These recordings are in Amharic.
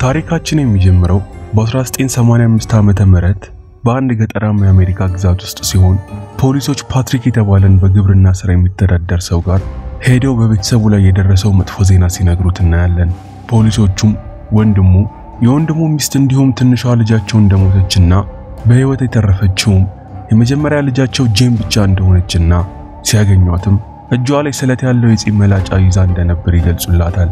ታሪካችን የሚጀምረው በ1985 ዓመተ ምህረት በአንድ ገጠራማ የአሜሪካ ግዛት ውስጥ ሲሆን ፖሊሶች ፓትሪክ የተባለን በግብርና ስራ የሚተዳደር ሰው ጋር ሄደው በቤተሰቡ ላይ የደረሰው መጥፎ ዜና ሲነግሩት እናያለን። ፖሊሶቹም ወንድሙ፣ የወንድሙ ሚስት እንዲሁም ትንሿ ልጃቸው እንደሞተችና በሕይወት የተረፈችውም የመጀመሪያ ልጃቸው ጄን ብቻ እንደሆነችና ሲያገኟትም እጇ ላይ ስለት ያለው የፂም መላጫ ይዛ እንደነበር ይገልጹላታል።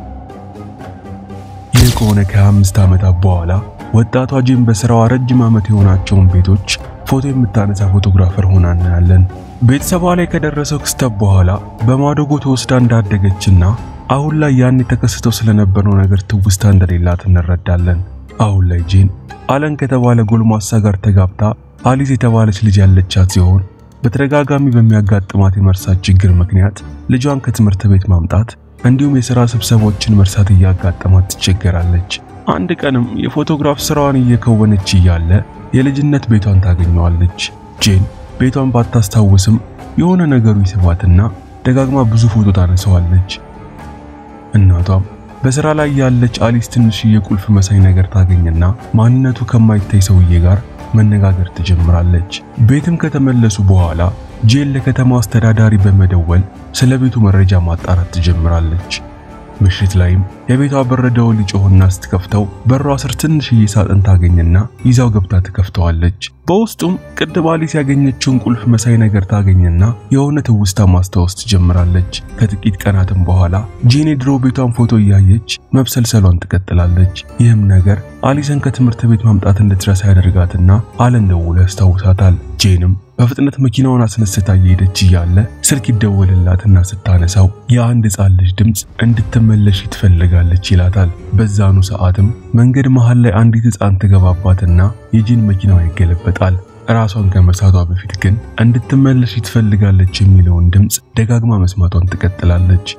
ይህ ከሆነ ከ25 ዓመታት በኋላ ወጣቷ ጄን በስራዋ ረጅም ዓመት የሆናቸውን ቤቶች ፎቶ የምታነሳ ፎቶግራፈር ሆና እናያለን። ቤተሰቧ ላይ ከደረሰው ክስተት በኋላ በማደጎ ተወስዳ እንዳደገችና አሁን ላይ ያን ተከስተው ስለነበረው ነገር ትውስታ እንደሌላት እንረዳለን። አሁን ላይ ጄን አለን ከተባለ ጎልማሳ ጋር ተጋብታ አሊስ የተባለች ልጅ ያለቻት ሲሆን በተደጋጋሚ በሚያጋጥማት የመርሳት ችግር ምክንያት ልጇን ከትምህርት ቤት ማምጣት እንዲሁም የሥራ ስብሰቦችን መርሳት እያጋጠማት ትቸገራለች። አንድ ቀንም የፎቶግራፍ ስራዋን እየከወነች እያለ የልጅነት ቤቷን ታገኘዋለች። ጄን ቤቷን ባታስታውስም የሆነ ነገሩ ይስባትና ደጋግማ ብዙ ፎቶ ታነሳዋለች። እናቷም በሥራ ላይ ያለች አሊስ ትንሽዬ ቁልፍ መሳይ ነገር ታገኝና ማንነቱ ከማይታይ ሰውዬ ጋር መነጋገር ትጀምራለች። ቤትም ከተመለሱ በኋላ ጄን ለከተማው አስተዳዳሪ በመደወል ስለ ቤቱ መረጃ ማጣራት ትጀምራለች። ምሽት ላይም የቤቷ በር ደወል ይጮህና ስትከፍተው በሯ ስር ትንሽዬ ሳጥን ታገኝና ይዛው ገብታ ትከፍተዋለች። በውስጡም ቅድም አሊስ ያገኘችውን ቁልፍ መሳይ ነገር ታገኝና የሆነ ትውስታ ማስታወስ ትጀምራለች። ከጥቂት ቀናትም በኋላ ጄን የድሮ ቤቷን ፎቶ እያየች መብሰልሰሏን ትቀጥላለች። ይህም ነገር አሊሰን ከትምህርት ቤት ማምጣት እንድትረሳ ያደርጋትና አለን ደውሎ ያስታውሳታል። ጄንም በፍጥነት መኪናውን አስነስታ እየሄደች እያለ ስልክ ይደወልላትና ስታነሳው የአንድ ሕፃን ልጅ ድምፅ እንድትመለሽ ትፈልጋለች ይላታል። በዛኑ ሰዓትም መንገድ መሃል ላይ አንዲት ሕፃን ትገባባትና የጄን መኪናዋ ይገለበጣል። ራሷን ከመሳቷ በፊት ግን እንድትመለሽ ትፈልጋለች የሚለውን ድምፅ ደጋግማ መስማቷን ትቀጥላለች።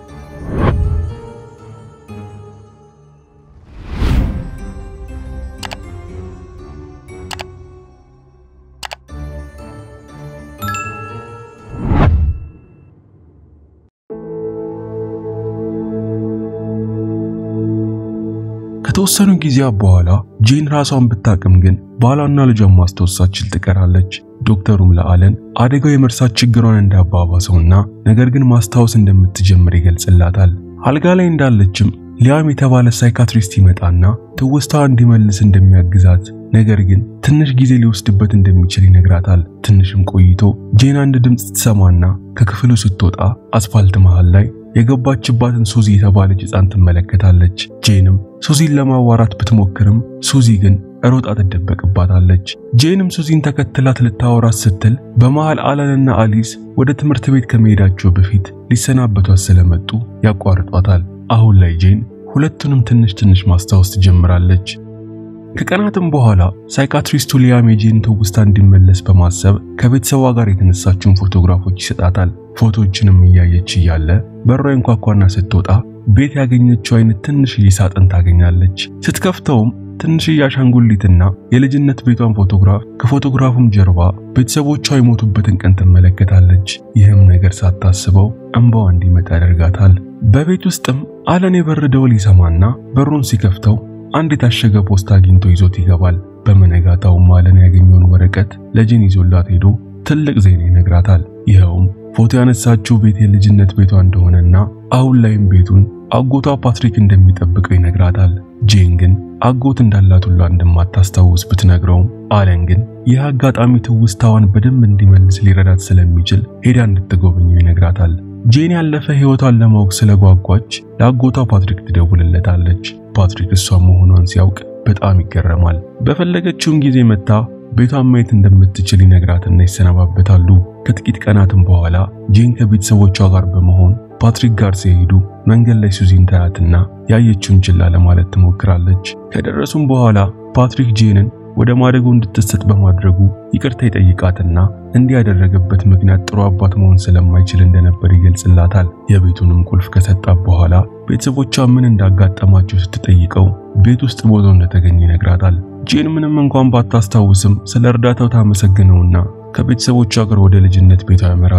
ከተወሰኑ ጊዜያት በኋላ ጄን ራሷን ብታቅም ግን ባሏና ልጇን ማስታወስ ሳትችል ትቀራለች። ዶክተሩም ለአለን አደጋው የመርሳት ችግሯን እንዳባባሰውና ነገር ግን ማስታወስ እንደምትጀምር ይገልጽላታል። አልጋ ላይ እንዳለችም ሊያም የተባለ ሳይካትሪስት ይመጣና ትውስታዋ እንዲመልስ እንደሚያግዛት ነገር ግን ትንሽ ጊዜ ሊወስድበት እንደሚችል ይነግራታል። ትንሽም ቆይቶ ጄን አንድ ድምፅ ትሰማና ከክፍሉ ስትወጣ አስፋልት መሃል ላይ የገባችባትን ሱዚ የተባለች ሕፃን ትመለከታለች። ጄንም ሱዚን ለማዋራት ብትሞክርም ሱዚ ግን ሮጣ ትደበቅባታለች። ጄንም ሱዚን ተከትላት ልታወራት ስትል በመሃል አለንና አሊስ ወደ ትምህርት ቤት ከመሄዳቸው በፊት ሊሰናበቷት ስለመጡ ያቋርጧታል። አሁን ላይ ጄን ሁለቱንም ትንሽ ትንሽ ማስታወስ ትጀምራለች። ከቀናትም በኋላ ሳይካትሪስቱ ሊያም የጄን ትውስታ እንዲመለስ በማሰብ ከቤተሰቧ ጋር የተነሳችውን ፎቶግራፎች ይሰጣታል። ፎቶዎችንም እያየች እያለ በሯ እንኳኳና ስትወጣ ቤት ያገኘችው አይነት ትንሽዬ ሳጥን ታገኛለች። ስትከፍተውም ትንሽዬ አሻንጉሊትና የልጅነት ቤቷን ፎቶግራፍ ከፎቶግራፉም ጀርባ ቤተሰቦቿ የሞቱበትን ቀን ትመለከታለች። ይህም ነገር ሳታስበው እንባዋ እንዲመጣ ያደርጋታል። በቤት ውስጥም አለን የበር ደወል ይሰማና በሩን ሲከፍተው አንድ የታሸገ ፖስታ አግኝቶ ይዞት ይገባል። በመነጋታውም አለን ያገኘውን ወረቀት ለጄን ይዞላት ሄዶ ትልቅ ዜና ይነግራታል። ይኸውም ፎቶ ያነሳችው ቤት የልጅነት ቤቷ እንደሆነና አሁን ላይም ቤቱን አጎቷ ፓትሪክ እንደሚጠብቀው ይነግራታል። ጄን ግን አጎት እንዳላት ሁላ እንደማታስታውስ ብትነግረውም አለን ግን ይህ አጋጣሚ ትውስታዋን በደንብ እንዲመልስ ሊረዳት ስለሚችል ሄዳ እንድትጎበኘው ይነግራታል። ጄን ያለፈ ሕይወቷን ለማወቅ ስለጓጓች ለአጎቷ ፓትሪክ ትደውልለታለች። ፓትሪክ እሷ መሆኗን ሲያውቅ በጣም ይገረማል። በፈለገችውም ጊዜ መታ ቤቷን ማየት እንደምትችል ይነግራትና ይሰነባበታሉ። ከጥቂት ቀናትም በኋላ ጄን ከቤተሰቦቿ ጋር በመሆን ፓትሪክ ጋር ሲሄዱ መንገድ ላይ ሱዚን ታያትና ያየችውን ችላ ለማለት ትሞክራለች። ከደረሱም በኋላ ፓትሪክ ጄንን ወደ ማደጎ እንድትሰጥ በማድረጉ ይቅርታ ይጠይቃትና እንዲህ ያደረገበት ምክንያት ጥሩ አባት መሆን ስለማይችል እንደነበር ይገልጽላታል። የቤቱንም ቁልፍ ከሰጣት በኋላ ቤተሰቦቿ ምን እንዳጋጠማቸው ስትጠይቀው ቤት ውስጥ ሞቶ እንደተገኘ ይነግራታል። ጄን ምንም እንኳን ባታስታውስም ስለ እርዳታው ታመሰግነውና ከቤተሰቦቿ ጋር ወደ ልጅነት ቤቷ ያመራሉ።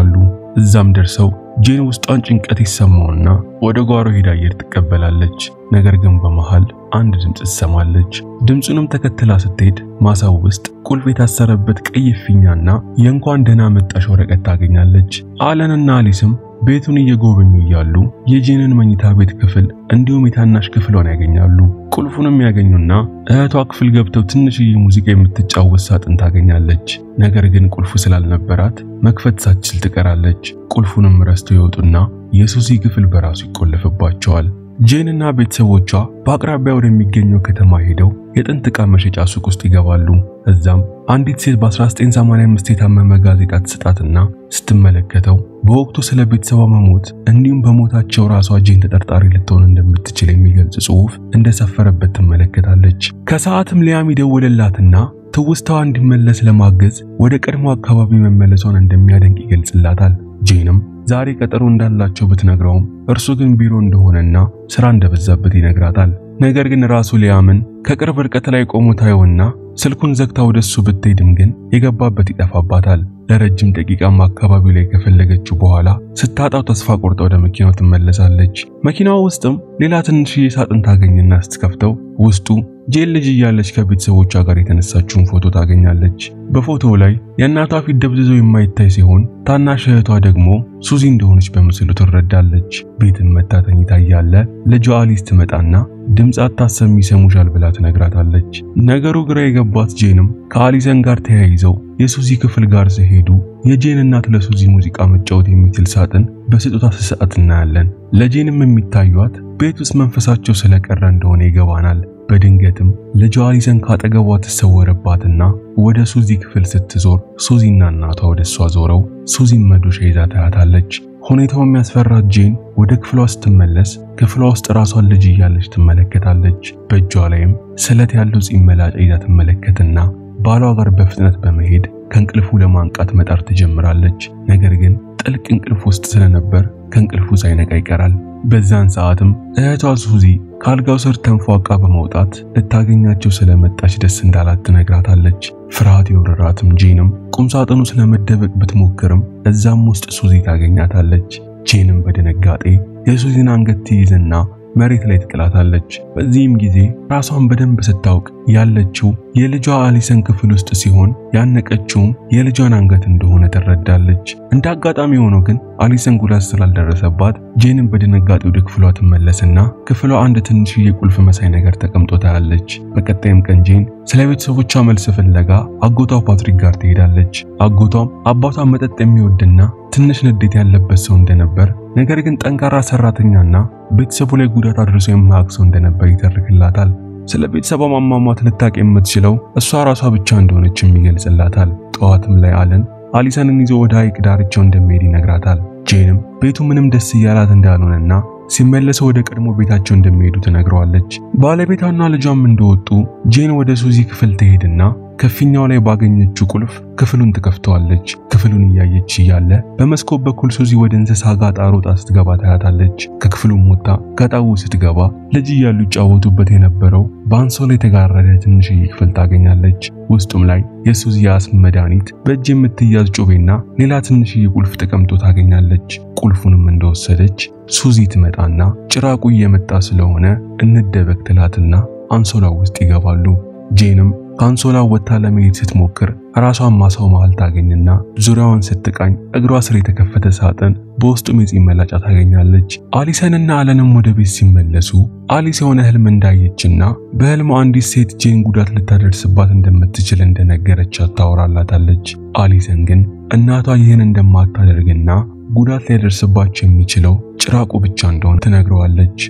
እዛም ደርሰው ጄን ውስጧን ጭንቀት ይሰማውና ወደ ጓሮ ሄዳ አየር ትቀበላለች። ነገር ግን በመሃል አንድ ድምፅ ትሰማለች። ድምፁንም ተከትላ ስትሄድ ማሳው ውስጥ ቁልፍ የታሰረበት ቀይ ፊኛና የእንኳን ደህና መጣሽ ወረቀት ታገኛለች። አለንና አሊስም ቤቱን እየጎበኙ እያሉ የጄንን መኝታ ቤት ክፍል እንዲሁም የታናሽ ክፍሏን ያገኛሉ። ቁልፉንም ያገኙና እህቷ ክፍል ገብተው ትንሽዬ ሙዚቃ የምትጫወት ሳጥን ታገኛለች። ነገር ግን ቁልፉ ስላልነበራት መክፈት ሳትችል ትቀራለች። ቁልፉንም ረስተው ይወጡና የሱዚ ክፍል በራሱ ይቆለፍባቸዋል። ጄንና ቤተሰቦቿ በአቅራቢያ ወደሚገኘው ከተማ ሄደው የጥንት ዕቃ መሸጫ ሱቅ ውስጥ ይገባሉ። እዛም አንዲት ሴት በ1985 የታመመ ጋዜጣ ትሰጣትና ስትመለከተው በወቅቱ ስለ ቤተሰቧ መሞት እንዲሁም በሞታቸው ራሷ ጄን ተጠርጣሪ ልትሆን እንደምትችል የሚገልጽ ጽሑፍ እንደሰፈረበት ትመለከታለች። ከሰዓትም ሊያም ይደውልላትና ትውስታዋ እንዲመለስ ለማገዝ ወደ ቀድሞ አካባቢ መመለሷን እንደሚያደንቅ ይገልጽላታል። ጄንም ዛሬ ቀጠሮ እንዳላቸው ብትነግረውም እርሱ ግን ቢሮ እንደሆነና ስራ እንደበዛበት ይነግራታል። ነገር ግን ራሱ ሊያምን ከቅርብ ርቀት ላይ ቆሞ ታየውና ስልኩን ዘግታ ወደሱ ብትሄድም ግን የገባበት ይጠፋባታል። ለረጅም ደቂቃም አካባቢው ላይ ከፈለገችው በኋላ ስታጣው ተስፋ ቆርጣ ወደ መኪናው ትመለሳለች። መኪናዋ ውስጥም ሌላ ትንሽዬ ሳጥን ታገኝና ስትከፍተው ውስጡ ጄን ልጅ እያለች ከቤተሰቦቿ ጋር የተነሳችውን ፎቶ ታገኛለች። በፎቶው ላይ የእናቷ ፊት ደብዝዞ የማይታይ ሲሆን ታናሽ እህቷ ደግሞ ሱዚ እንደሆነች በምስሉ ትረዳለች። ቤትም መታ ተኝታ እያለ ልጇ አሊስ ትመጣና ድምፅ አታሰሚ ይሰሙሻል ብላ ትነግራታለች። ነገሩ ግራ የገባት ጄንም ከአሊሰን ጋር ተያይዘው የሱዚ ክፍል ጋር ሲሄዱ የጄን እናት ለሱዚ ሙዚቃ መጫወት የሚችል ሳጥን በስጦታ ስሰዓት እናያለን። ለጄንም የሚታዩት ቤት ውስጥ መንፈሳቸው ስለቀረ እንደሆነ ይገባናል። በድንገትም ልጇ አሊሰን ካጠገቧ ትሰወረባትና ወደ ሱዚ ክፍል ስትዞር ሱዚና እናቷ ወደ እሷ ዞረው ሱዚን መዶሻ ይዛ ታያታለች። ሁኔታው የሚያስፈራት ጄን ወደ ክፍሏ ስትመለስ ክፍሏ ውስጥ ራሷን ልጅ እያለች ትመለከታለች። በእጇ ላይም ስለት ያለው ፂም መላጫ ይዛ ትመለከትና ባሏ ጋር በፍጥነት በመሄድ ከእንቅልፉ ለማንቃት መጣር ትጀምራለች። ነገር ግን ጥልቅ እንቅልፍ ውስጥ ስለነበር ከእንቅልፉ ሳይነቃ ይቀራል። በዛን ሰዓትም እህቷ ሱዚ ከአልጋው ስር ተንፏቃ በመውጣት ልታገኛቸው ስለመጣች ደስ እንዳላት ትነግራታለች። ፍርሃት የወረራትም ጄንም ቁምሳጥኑ ስለመደበቅ ብትሞክርም እዛም ውስጥ ሱዚ ታገኛታለች። ጄንም በድንጋጤ የሱዚን አንገት ትይዝና መሬት ላይ ትጥላታለች። በዚህም ጊዜ ራሷን በደንብ ስታውቅ ያለችው የልጇ አሊሰን ክፍል ውስጥ ሲሆን ያነቀችውም የልጇን አንገት እንደሆነ ትረዳለች። እንደ አጋጣሚ ሆኖ ግን አሊሰን ጉዳት ስላልደረሰባት ጄንን በድንጋጤ ወደ ክፍሏ ትመለስና ክፍሏ አንድ ትንሽዬ ቁልፍ መሳይ ነገር ተቀምጦ ታያለች። በቀጣይም ቀን ጄን ስለ ቤተሰቦቿ መልስ ፍለጋ አጎቷ ፓትሪክ ጋር ትሄዳለች። አጎቷም አባቷ መጠጥ የሚወድና ትንሽ ንዴት ያለበት ሰው እንደነበር ነገር ግን ጠንካራ ሰራተኛና ቤተሰቡ ላይ ጉዳት አድርሶ የማያውቅ ሰው እንደነበር ይተርክላታል። ስለ ቤተሰቧ ማሟሟት ልታቅ የምትችለው እሷ ራሷ ብቻ እንደሆነችም ይገልጽላታል። ጠዋትም ላይ አለን አሊሰንን ይዞ ወደ ሐይቅ ዳርቻው እንደሚሄድ ይነግራታል። ጄንም ቤቱ ምንም ደስ እያላት እንዳልሆነና ሲመለሰው ወደ ቀድሞ ቤታቸው እንደሚሄዱ ትነግረዋለች። ባለቤቷና ልጇም እንደወጡ ጄን ወደ ሱዚ ክፍል ትሄድና ከፊኛው ላይ ባገኘችው ቁልፍ ክፍሉን ትከፍተዋለች። ክፍሉን እያየች እያለ በመስኮት በኩል ሱዚ ወደ እንስሳ ጋጣ ሮጣ ስትገባ ታያታለች። ከክፍሉም ወጣ ገጣው ስትገባ ልጅ እያሉ ይጫወቱበት የነበረው በአንሶላ የተጋረደ ትንሽዬ ክፍል ታገኛለች። ውስጡም ላይ የሱዚ የአስም መድኃኒት፣ በእጅ የምትያዝ ጩቤና ሌላ ትንሽዬ ቁልፍ ተቀምጦ ታገኛለች። ቁልፉንም እንደወሰደች ሱዚ ትመጣና ጭራቁ እየመጣ ስለሆነ እንደበቅ ትላትና አንሶላው ውስጥ ይገባሉ። ጄንም ከአንሶላው ወጥታ ለመሄድ ስትሞክር ራሷን ማሳው መሃል ታገኝና ዙሪያዋን ስትቃኝ እግሯ ስር የተከፈተ ሳጥን በውስጡም የፂም መላጫ ታገኛለች። አሊሰንና አለንም ወደ ቤት ሲመለሱ አሊስ የሆነ ህልም እንዳየችና በህልሟ አንዲት ሴት ጄን ጉዳት ልታደርስባት እንደምትችል እንደነገረቻት ታወራላታለች። አሊሰን ግን እናቷ ይህን እንደማታደርግና ጉዳት ሊያደርስባቸው የሚችለው ጭራቁ ብቻ እንደሆነ ትነግረዋለች።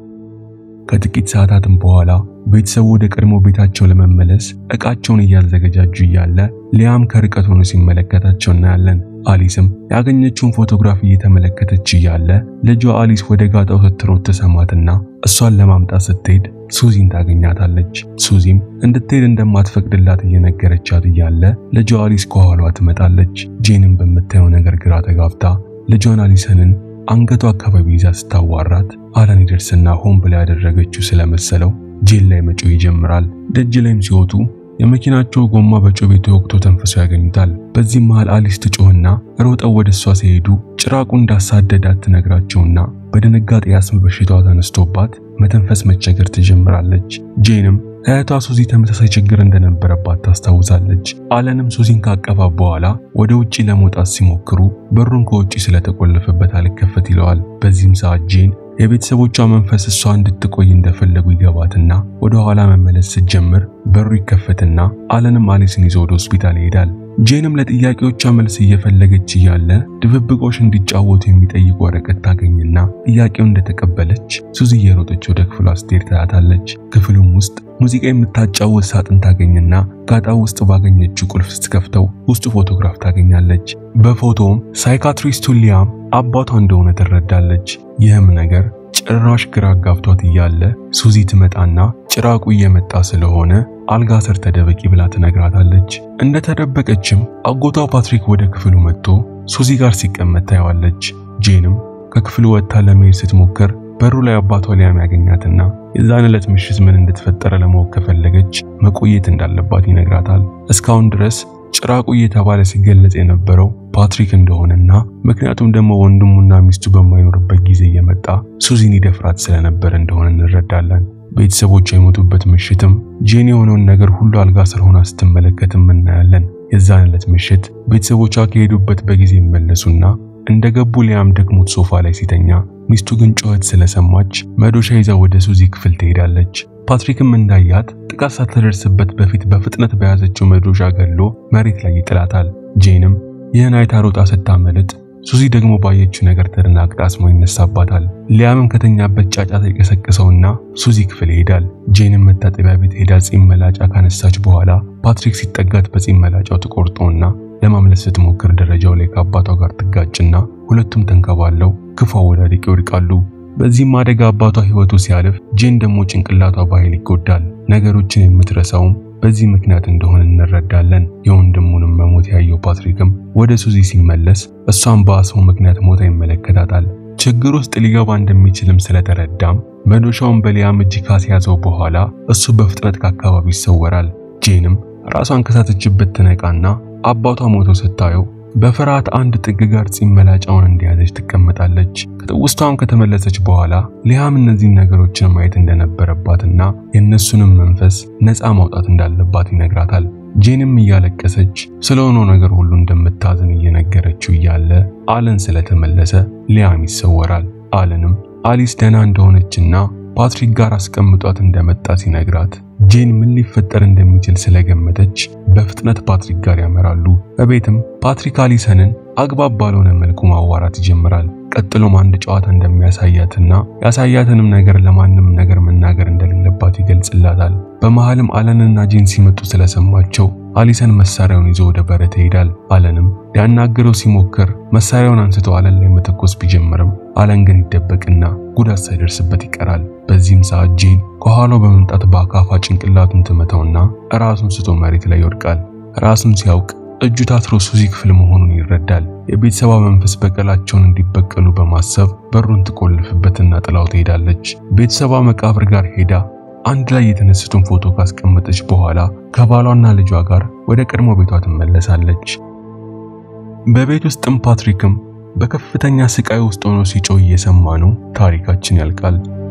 ከጥቂት ሰዓታትም በኋላ ቤተሰቡ ወደ ቀድሞ ቤታቸው ለመመለስ እቃቸውን እያዘገጃጁ እያለ ሊያም ከርቀት ሆኖ ሲመለከታቸው እናያለን። አሊስም ያገኘችውን ፎቶግራፍ እየተመለከተች እያለ ልጇ አሊስ ወደ ጋጣው ስትሮጥ ተሰማትና እሷን ለማምጣት ስትሄድ ሱዚን ታገኛታለች። ሱዚም እንድትሄድ እንደማትፈቅድላት እየነገረቻት እያለ ልጇ አሊስ ከኋሏ ትመጣለች። ጄንም በምታየው ነገር ግራ ተጋብታ ልጇን አሊሰንን አንገቷ አካባቢ ይዛ ስታዋራት አለን ይደርስና ሆን ብላ ያደረገችው ስለመሰለው ጄን ላይ መጮህ ይጀምራል። ደጅ ላይም ሲወጡ የመኪናቸው ጎማ በጩቤ ተወግቶ ተንፍሶ ያገኙታል። በዚህም መሃል አሊስ ትጮህና ሮጠው ወደ እሷ ሲሄዱ ጭራቁ እንዳሳደዳት ትነግራቸውና በድንጋጤ ያስም በሽታዋ ተነስቶባት መተንፈስ መቸገር ትጀምራለች። ጄንም እህቷ ሱዚ ተመሳሳይ ችግር እንደነበረባት ታስታውሳለች። አለንም ሱዚን ካቀፋ በኋላ ወደ ውጪ ለመውጣት ሲሞክሩ በሩን ከውጪ ስለተቆለፈበት አልከፈት ይለዋል። በዚህም ሰዓት ጄን የቤተሰቦቿ መንፈስ እሷ እንድትቆይ እንደፈለጉ ይገባትና ወደ ኋላ መመለስ ስትጀምር በሩ ይከፈትና አለንም አሊስን ይዞ ወደ ሆስፒታል ይሄዳል። ጄንም ለጥያቄዎቿ መልስ እየፈለገች እያለ ድብብቆሽ እንዲጫወቱ የሚጠይቅ ወረቀት ታገኝና ጥያቄው እንደተቀበለች ሱዚ እየሮጠች ወደ ክፍሏ ስትሄድ ታያታለች። ክፍሉም ውስጥ ሙዚቃ የምታጫወት ሳጥን ታገኝና ጋጣው ውስጥ ባገኘችው ቁልፍ ስትከፍተው ውስጡ ፎቶግራፍ ታገኛለች። በፎቶውም ሳይካትሪስቱ ሊያም አባቷ እንደሆነ ትረዳለች። ይህም ነገር ጭራሽ ግራ አጋብቷት እያለ ሱዚ ትመጣና ጭራቁ እየመጣ ስለሆነ አልጋ ስር ተደበቂ ብላ ትነግራታለች። እንደተደበቀችም አጎቷ ፓትሪክ ወደ ክፍሉ መጥቶ ሱዚ ጋር ሲቀመጥ ታየዋለች። ጄንም ከክፍሉ ወጥታ ለመሄድ ስትሞክር በሩ ላይ አባቷ ሊያም ያገኛትና የዛን ዕለት ምሽት ምን እንደተፈጠረ ለማወቅ ከፈለገች መቆየት እንዳለባት ይነግራታል። እስካሁን ድረስ ጭራቁ እየተባለ ሲገለጽ የነበረው ፓትሪክ እንደሆነና ምክንያቱም ደግሞ ወንድሙና ሚስቱ በማይኖርበት ጊዜ እየመጣ ሱዚን ይደፍራት ስለነበር እንደሆነ እንረዳለን። ቤተሰቦቿ የሞቱበት ምሽትም ጄን የሆነውን ነገር ሁሉ አልጋ ስር ሆና ስትመለከትም እናያለን። የዛን ዕለት ምሽት ቤተሰቦቿ ከሄዱበት በጊዜ ይመለሱና እንደገቡ ሊያም ደክሞት ሶፋ ላይ ሲተኛ ሚስቱ ግን ጩኸት ስለሰማች መዶሻ ይዛ ወደ ሱዚ ክፍል ትሄዳለች። ፓትሪክም እንዳያት ጥቃት ሳትደርስበት በፊት በፍጥነት በያዘችው መዶሻ ገሎ መሬት ላይ ይጥላታል። ጄንም ይህን አይታ ሮጣ ስታመልጥ ሱዚ ደግሞ ባየችው ነገር ተደናግጣ አስሞ ይነሳባታል። ሊያምም ከተኛበት ጫጫታ የቀሰቀሰውና ሱዚ ክፍል ይሄዳል። ጄንም መታጠቢያ ቤት ሄዳ ጺም መላጫ ካነሳች በኋላ ፓትሪክ ሲጠጋት በጺም መላጫው ተቆርጦና ለማምለጥ ስትሞክር ደረጃው ላይ ከአባቷ ጋር ትጋጭና ሁለቱም ተንከባለው ክፉ አወዳደቅ ይወድቃሉ። በዚህም አደጋ አባቷ ሕይወቱ ሲያልፍ ጄን ደግሞ ጭንቅላቷ በኃይል ይጎዳል። ነገሮችን የምትረሳውም በዚህ ምክንያት እንደሆነ እንረዳለን። የወንድሙንም መሞት ያየው ፓትሪክም ወደ ሱዚ ሲመለስ እሷን በአስሙ ምክንያት ሞታ ይመለከታታል። ችግር ውስጥ ሊገባ እንደሚችልም ስለተረዳም መዶሻውን በሊያም እጅ ካስያዘው በኋላ እሱ በፍጥነት ከአካባቢው ይሰወራል። ጄንም ራሷን ከሳተችበት ትነቃና አባቷ ሞቶ ስታየው በፍርሃት አንድ ጥግ ጋር ጺም መላጫውን እንደያዘች ትቀመጣለች። ከትውስቷም ከተመለሰች በኋላ ሊያም እነዚህን ነገሮችን ማየት እንደነበረባትና የእነሱንም መንፈስ ነፃ ማውጣት እንዳለባት ይነግራታል። ጄንም እያለቀሰች ስለሆነው ነገር ሁሉ እንደምታዝን እየነገረችው እያለ አለን ስለተመለሰ ሊያም ይሰወራል። አለንም አሊስ ደህና እንደሆነችና ፓትሪክ ጋር አስቀምጧት እንደመጣ ሲነግራት ጄን ምን ሊፈጠር እንደሚችል ስለገመተች በፍጥነት ፓትሪክ ጋር ያመራሉ። በቤትም ፓትሪክ አሊሰንን አግባብ ባልሆነ መልኩ ማዋራት ይጀምራል። ቀጥሎም አንድ ጨዋታ እንደሚያሳያትና ያሳያትንም ነገር ለማንም ነገር መናገር እንደሌለባት ይገልጽላታል። በመሃልም አለንና ጄን ሲመጡ ስለሰማቸው አሊሰን መሳሪያውን ይዞ ወደ በረት ይሄዳል። አለንም ሊያናግረው ሲሞክር መሳሪያውን አንስቶ አለን ላይ መተኮስ ቢጀምርም አለን ግን ይደበቅና ጉዳት ሳይደርስበት ይቀራል። በዚህም ሰዓት ጄን ከኋላው በመምጣት በአካፋ ጭንቅላቱን ትመታውና ራሱን ስቶ መሬት ላይ ይወድቃል። ራሱን ሲያውቅ እጁ ታስሮ ሱዚ ክፍል መሆኑን ይረዳል። የቤተሰቧ መንፈስ በቀላቸውን እንዲበቀሉ በማሰብ በሩን ትቆልፍበትና ጥላው ትሄዳለች። ቤተሰቧ መቃብር ጋር ሄዳ አንድ ላይ የተነሱትን ፎቶ ካስቀመጠች በኋላ ከባሏና ልጇ ጋር ወደ ቀድሞ ቤቷ ትመለሳለች። በቤት ውስጥም ፓትሪክም በከፍተኛ ስቃይ ውስጥ ሆኖ ሲጮህ እየሰማ ነው። ታሪካችን ያልቃል።